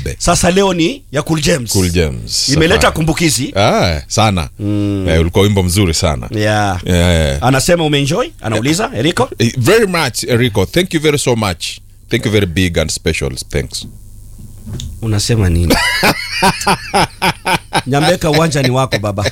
kibabe sasa leo ni ya Cool James. cool James imeleta Safari. kumbukizi ah, sana eh, ulikuwa wimbo mzuri sana yeah. yeah. anasema umeenjoy anauliza Eriko Eh, very much Enrico thank you very so much thank you very big and special thanks unasema nini nyambeka uwanja ni wako baba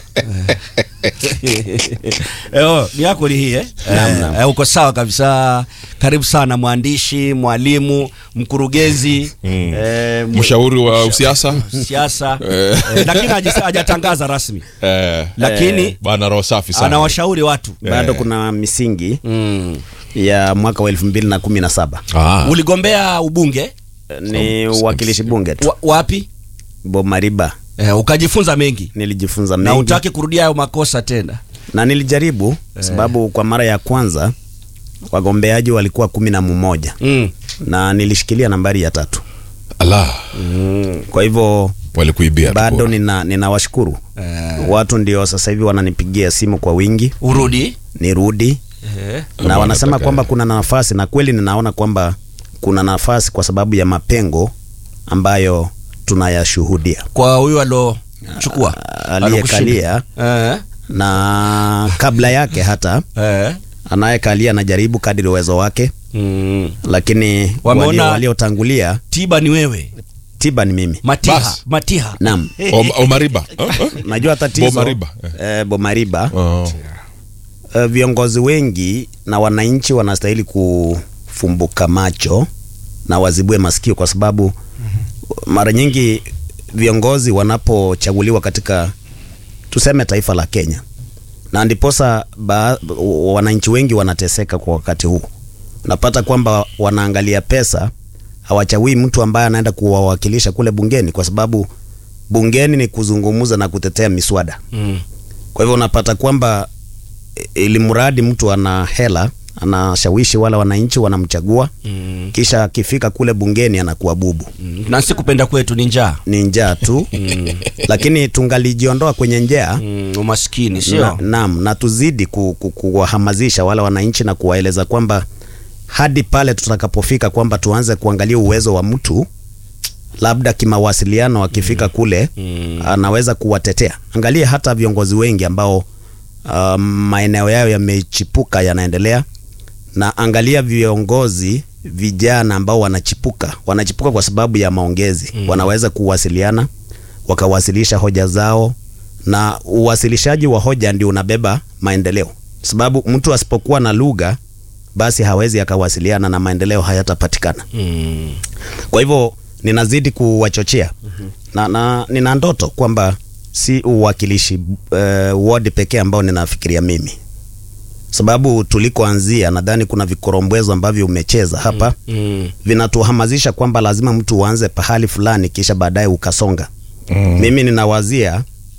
Eh, oh, ni yako ni hii eh? Eh, eh, uko sawa kabisa karibu sana mwandishi mwalimu mkurugenzi eh, mw- mshauri wa usiasa siasa eh, lakini hajisa- hajatangaza rasmi eh, lakini bana roho safi sana anawashauri watu bado kuna misingi mm. ya mwaka wa elfu mbili na kumi na saba ah. uligombea ubunge ni uwakilishi bunge tu wa, wapi Bomariba eh, ukajifunza mengi nilijifunza na mengi utaki kurudia hayo makosa tena na nilijaribu sababu kwa mara ya kwanza wagombeaji walikuwa kumi na mmoja mm. na nilishikilia nambari ya tatu ala kwa hivyo walikuibia tu bado kura. nina ninawashukuru eh, watu ndio sasa hivi wananipigia simu kwa wingi urudi nirudi eh. na Kama wanasema wanataka- kwamba kuna nafasi na kweli ninaona kwamba kuna nafasi kwa sababu ya mapengo ambayo tunayashuhudia kwa huyu alochukua aliyekalia eh, na kabla yake hata eh. anayekalia anajaribu kadiri uwezo wake Mm. lakini Wameona- walio- waliotangulia tiba ni wewe tiba ni mimi matiha Bas. matiha naam Om- omariba Oh, oh. najua tatizo Bomariba, eh, Bomariba Oh. eh, viongozi wengi na wananchi wanastahili kufumbuka macho na wazibue masikio kwa sababu mara nyingi viongozi wanapochaguliwa katika tuseme taifa la Kenya na ndiposa ba- wananchi wengi wanateseka kwa wakati huu unapata kwamba wanaangalia pesa hawachagui mtu ambaye anaenda kuwawakilisha kule bungeni kwa sababu bungeni ni kuzungumza na kutetea miswada mm. kwa hivyo unapata kwamba i- ili mradi mtu ana hela anashawishi wale wananchi wanamchagua Mm. kisha akifika kule bungeni anakuwa bubu Mm. na si kupenda kwetu ni njaa ni njaa tu lakini tungalijiondoa kwenye njaa mm. umaskini na, sio naam na tuzidi ku, ku, kuwahamasisha wale wananchi na kuwaeleza kwamba hadi pale tutakapofika kwamba tuanze kuangalia uwezo wa mtu labda kimawasiliano akifika kule Mm. anaweza kuwatetea angalia hata viongozi wengi ambao uh, maeneo yao yamechipuka yanaendelea na angalia viongozi vijana ambao wanachipuka wanachipuka kwa sababu ya maongezi mm. wanaweza kuwasiliana wakawasilisha hoja zao na uwasilishaji wa hoja ndio unabeba maendeleo sababu mtu asipokuwa na lugha basi hawezi akawasiliana na maendeleo hayatapatikana mm. kwa hivyo ninazidi kuwachochea mm-hmm. na, na nina ndoto kwamba si uwakilishi uh, ward pekee ambao ninafikiria mimi sababu tulikoanzia nadhani kuna vikorombwezo ambavyo umecheza hapa Mm. vinatuhamasisha kwamba lazima mtu uanze pahali fulani kisha baadaye ukasonga Mm. mimi ninawazia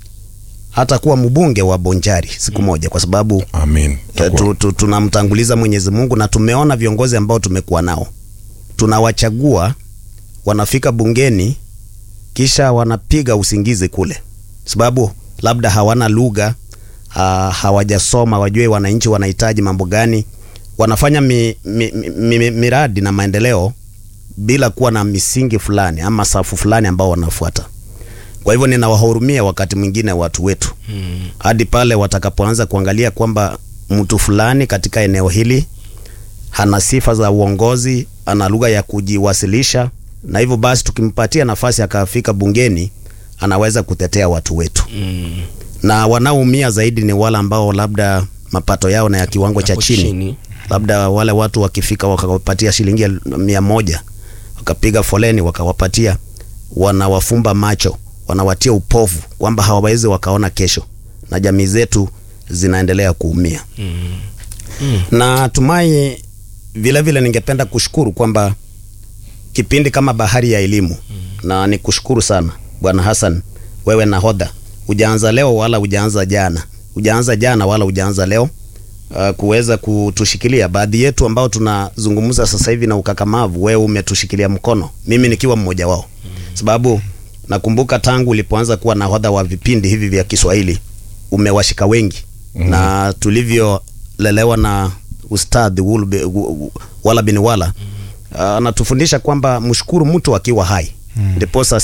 hata kuwa mbunge wa bonjari siku moja kwa sababu amin Eh, tu, tu, tunamtanguliza Mwenyezi Mungu na tumeona viongozi ambao tumekuwa nao, tunawachagua wanafika bungeni, kisha wanapiga usingizi kule, sababu labda hawana lugha uh, hawajasoma, wajue wananchi wanahitaji mambo gani. Wanafanya mi, mi, mi, mi, miradi na maendeleo bila kuwa na misingi fulani ama safu fulani ambao wanafuata. Kwa hivyo ninawahurumia wakati mwingine watu wetu Mm. hadi pale watakapoanza kuangalia kwamba mtu fulani katika eneo hili hana sifa za uongozi, ana lugha ya kujiwasilisha, na hivyo basi tukimpatia nafasi akafika bungeni anaweza kutetea watu wetu Mm. na wanaoumia zaidi ni wale ambao labda mapato yao na ya kiwango cha Hapo chini. chini. Labda wale watu wakifika wakawapatia shilingi el- mia moja wakapiga foleni wakawapatia, wanawafumba macho, wanawatia upofu kwamba hawawezi wakaona kesho, na jamii zetu zinaendelea kuumia. Mm. Na tumai vile vile ningependa kushukuru kwamba kipindi kama Bahari ya Elimu na nikushukuru sana Bwana Hassan, wewe nahodha, hujaanza leo wala hujaanza jana, hujaanza jana wala hujaanza leo uh, kuweza kutushikilia baadhi yetu ambao tunazungumza sasa hivi na ukakamavu, wewe umetushikilia mkono, mimi nikiwa mmoja wao, sababu nakumbuka tangu ulipoanza kuwa nahodha wa vipindi hivi vya Kiswahili umewashika wengi mm. na tulivyolelewa na ustadhi Wulbe- Wu- Wala bin Wala anatufundisha kwamba mshukuru mtu akiwa hai ndiposa